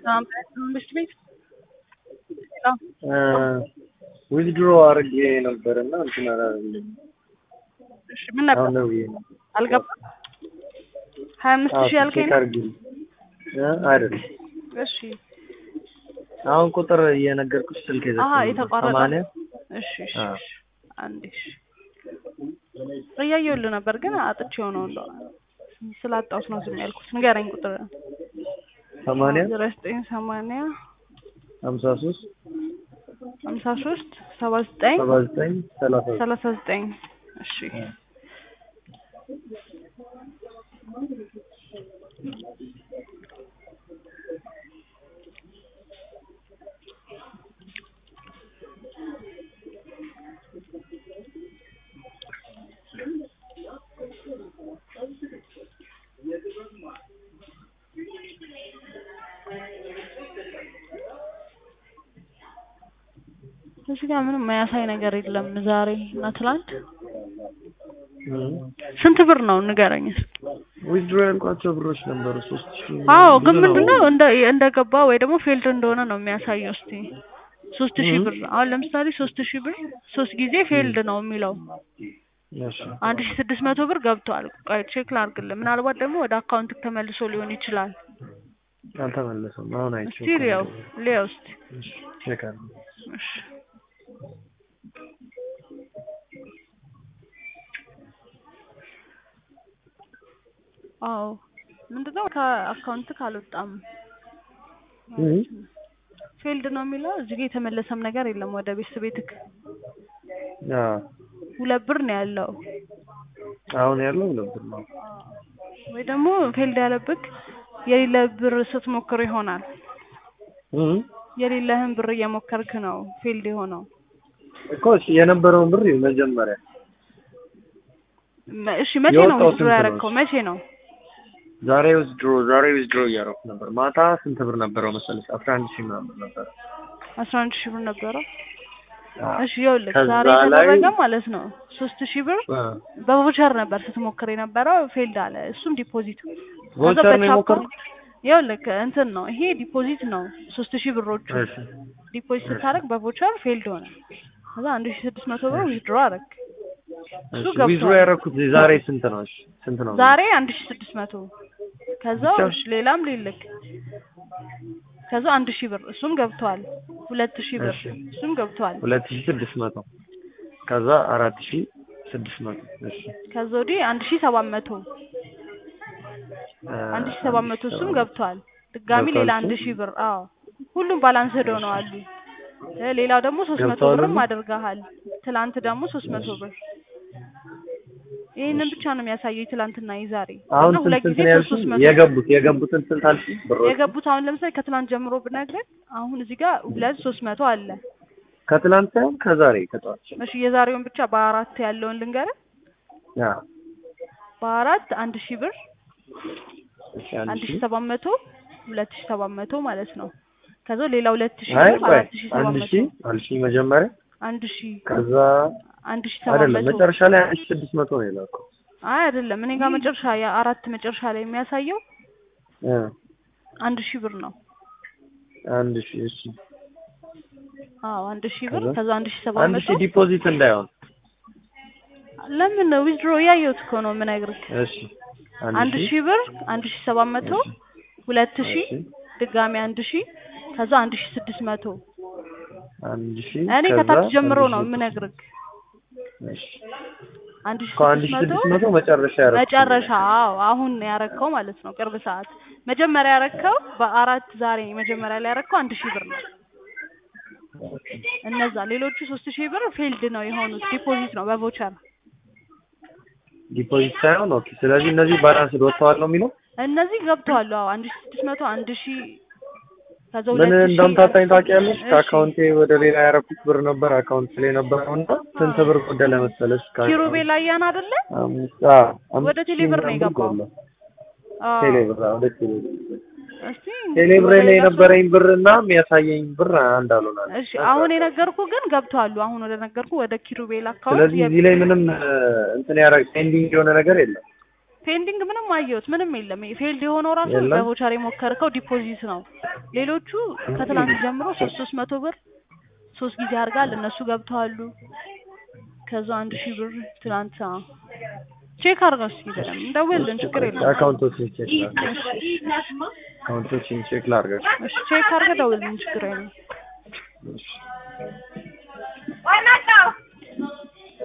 መንግስት ቤት ዊዝድሮ አድርጌ ነበር እና እንትን አላለልኝም። እሺ ምን ነበር አሁን ነው ብዬ ነው። አልገባም። ሀያ አምስት ሺህ ያልከኝ ቼክ ነው? አድርጊልኝ። እ አይደለም እሺ አሁን ቁጥር እየነገርኩሽ ስልክ አሀ የዘጋኝ የተቋረጠ ሰማንያ እሺ እሺ አዎ። እሺ አንዴ እሺ እያየሁልህ ነበር ግን አጥቼው ነው እንደው ስላጣሁት ነው ዝም ያልኩት። ንገረኝ ቁጥር ሰማንያ ዜሮ ዘጠኝ ሰማንያ ሀምሳ ሶስት ሀምሳ ሶስት ሰባ ዘጠኝ ሰባ ዘጠኝ ሰላሳ ዘጠኝ ሰላሳ ዘጠኝ እሺ እዚህ ጋር ምንም የሚያሳይ ነገር የለም። ዛሬ እና ትላንት ስንት ብር ነው ንገረኝ እስኪ። ዊዝድሮ ያልኳቸው ብሮች ነበሩ ሶስት ሺህ አዎ ብዙ ግን ነው። ምንድነው እንደ እንደገባ ወይ ደግሞ ፌልድ እንደሆነ ነው የሚያሳየው። እስቲ ሶስት ሺህ እም። ብር አሁን ለምሳሌ ሶስት ሺህ ብር ሶስት ጊዜ ፌልድ ነው የሚለው እሺ አንድ ሺህ ስድስት መቶ ብር ገብቷል። ቆይ ቼክ ላድርግልህ። ምናልባት ደግሞ ወደ አካውንት ተመልሶ ሊሆን ይችላል። አልተመለሰም። አሁን አይቼው እስቲ ሊየው ሊየው እስቲ እሺ ቼክ አድርጊ። እሺ አዎ ምንድነው ከአካውንት ካልወጣም እም። ፌልድ ነው የሚለው እዚህ ጋር የተመለሰም ነገር የለም ወደ ቤት ቤትክ አዎ ሁለት ብር ነው ያለው አሁን ያለው ሁለት ብር ነው። ወይ ደግሞ ፌልድ ያለብክ የሌለ ብር ስትሞክር ይሆናል እም። የሌለህን ብር እየሞከርክ ነው ፌልድ የሆነው እኮ እሺ የነበረውን ብር ይኸው መጀመሪያ መ- እሺ መቼ ነው የወጣው ዊዝድሮ ስንት ነው? ያደረግከው መቼ ነው ዛሬ ዊዝድሮ ዛሬ ዊዝድሮ እያደረኩ ነበር። ማታ ስንት ብር ነበረው መሰለሽ? አስራ አንድ ሺህ ምናምን ነበር። አስራ አንድ ሺህ ብር ነበረው አዎ። እሺ ይኸውልህ ከዛ ዛሬ ላይ- የተደረገ ማለት ነው ሶስት ሺህ ብር አ፣ በቮቸር ነበር ስትሞክር የነበረው ፌልድ አለ እሱም ዲፖዚት ቮቸር ነው የሞከርኩት። ይኸውልህ እንትን ነው ይሄ ዲፖዚት ነው ሶስት ሺህ ብሮቹ እሺ ዲፖዚት ስታደርግ በቮቸር ፌልድ ሆነ ከዛ አንድ ሺህ ስድስት መቶ ብር ዊዝድሮ አደረግ እሱ እሺ ገብቷል። ዊዝድሮ ያደረኩት ዛሬ ስንት ነው? እሺ ስንት ነው? ዛሬ አንድ ሺህ ስድስት መቶ ከዛ ብቻ? እሺ ሌላም ሊልክ ከዛ አንድ ሺህ ብር እሱም ገብቷል ሁለት ሺህ ብር እሺ። እሱም ገብቷል ሁለት ሺህ ስድስት መቶ ከዛ አራት ሺህ ስድስት መቶ እሺ ከዛ ወዲህ አንድ ሺህ ሰባት መቶ አ፣ አንድ ሺህ ሰባት መቶ እሱም ገብቷል ድጋሚ ገብቷል ሌላ እሱ? አንድ ሺህ ብር አዎ ሁሉም ባላንስ ሄደው ነው አሉ እ ሌላው ደግሞ ሶስት መቶ ገብቷል ብርም ሁሉ? አድርገሃል ትላንት ደግሞ ሶስት መቶ ብር ይህንን ብቻ ነው የሚያሳየው ትላንትና የዛሬ አሁን እና ስንት ሁለት ስንት ጊዜ ነው ሶስት ያልሽኝ? ሶስት መቶ የገቡት የገቡትን ስንት አልሽኝ? ብሮች የገቡት አሁን ለምሳሌ ከትላንት ጀምሮ ብነግርህ አሁን እዚህ ጋር ሁለት ሶስት መቶ አለ ከትላንት ሳይሆን ከዛሬ ከጠዋት እሺ የዛሬውን ብቻ በአራት ያለውን ልንገርህ ያ በአራት አንድ ሺህ ብር እሺ አንድ አንድ ሺህ ሺህ ሰባት መቶ ሁለት ሺህ ሰባት መቶ ማለት ነው ከዛ ሌላ ሁለት ሺህ አይ ብር ቆይ አራት ሺህ ሰባት አንድ መቶ ሺህ አንድ ሺህ መጀመሪያ አንድ ሺህ ከዛ አንድ ሺህ ሰባት አይደለም መቶ መጨረሻ ላይ አንድ ሺህ ስድስት መቶ ነው የላከው አይ አይደለም እኔ ጋር መጨረሻ የአራት መጨረሻ ላይ የሚያሳየው እ አንድ ሺህ ብር ነው አንድ ሺህ እሺ አዎ አንድ ሺህ ብር ከዛ? ከዛ አንድ ሺህ ሰባት አንድ መቶ ሺህ ዲፖዚት እንዳይሆን ለምን ዊዝድሮ እያየሁት እኮ ነው የምነግርህ እሺ አንድ ሺህ ብር አንድ ሺህ ሰባት መቶ እሺ። ሁለት ሺህ እሺ ድጋሚ አንድ ሺህ ከዛ አንድ ሺህ ስድስት መቶ አንድ ሺህ እኔ ከዛ ከታች ጀምሮ አንድ ነው ሺህ የምነግርህ እሺ አንድ ሺህ ከአንድ ሺህ ስድስት ስድስት መቶ መቶ መጨረሻ ያደረኩት መጨረሻ አዎ አሁን ያረከው ማለት ነው ቅርብ ሰዓት መጀመሪያ ያረከው በአራት ዛሬ መጀመሪያ ላይ ያረከው አንድ ሺህ ብር ነው እነዛ ሌሎቹ ሶስት ሺህ ብር ፊልድ ነው የሆኑት ዲፖዚት ነው በቮቸር ዲፖዚት ሳይሆን ኦኬ ስለዚህ እነዚህ ባላንስ ወጥተዋል ነው የሚለው እነዚህ ገብተዋል አዎ አንድ ሺህ ስድስት መቶ አንድ ሺህ ከዛ ምን ሁለት ሺህ እንደምታጣኝ ታውቂያለሽ እሺ። ከአካውንቴ ወደ ሌላ ያደረኩት ብር ነበር አካውንት ላይ ነበረው እና ስንት ብር ጎደለ መሰለሽ ከአካውንት? ኪሩቤል አያን አይደለ አምስት አዎ አምስት ወደ ቴሌ ሺህ ብር ነው ምናምን የገባው። ጎደለ። አዎ ቴሌ ብር አዎ ወደ ቴሌ ብር እስቲ ቴሌ ብር ወደ ላይ ሌላ ሰው- የነበረኝ ብር እና የሚያሳየኝ ብር አንድ አልሆናል እሺ አሁን የነገርኩ ግን ገብተዋሉ አሁን ወደ ነገርኩ ወደ ኪሩቤል አካውንት ስለዚህ እዚህ ላይ ምንም እ፣ እንትን ያደረግ ፔንዲንግ የሆነ ነገር የለም ፔንዲንግ ምንም አየሁት ምንም የለም። ፌልድ የሆነው ራሱ የለም? በቮቸር የሞከርከው ዲፖዚት ነው። ሌሎቹ ከትላንት ጀምሮ ሶስት ሶስት መቶ ብር ሶስት ጊዜ አድርጋል እነሱ ገብተዋሉ። ከዛ አንድ ሺህ ብር ትላንት አዎ። ቼክ አድርገው እስኪ በደምብ እንደውልልን ችግር የለም። አካውንቶችን ቼክ ላድርግ አካውንቶችን ቼክ ላድርግ እሺ ቼክ አድርገህ ደውልልን ችግር የለም። እሺ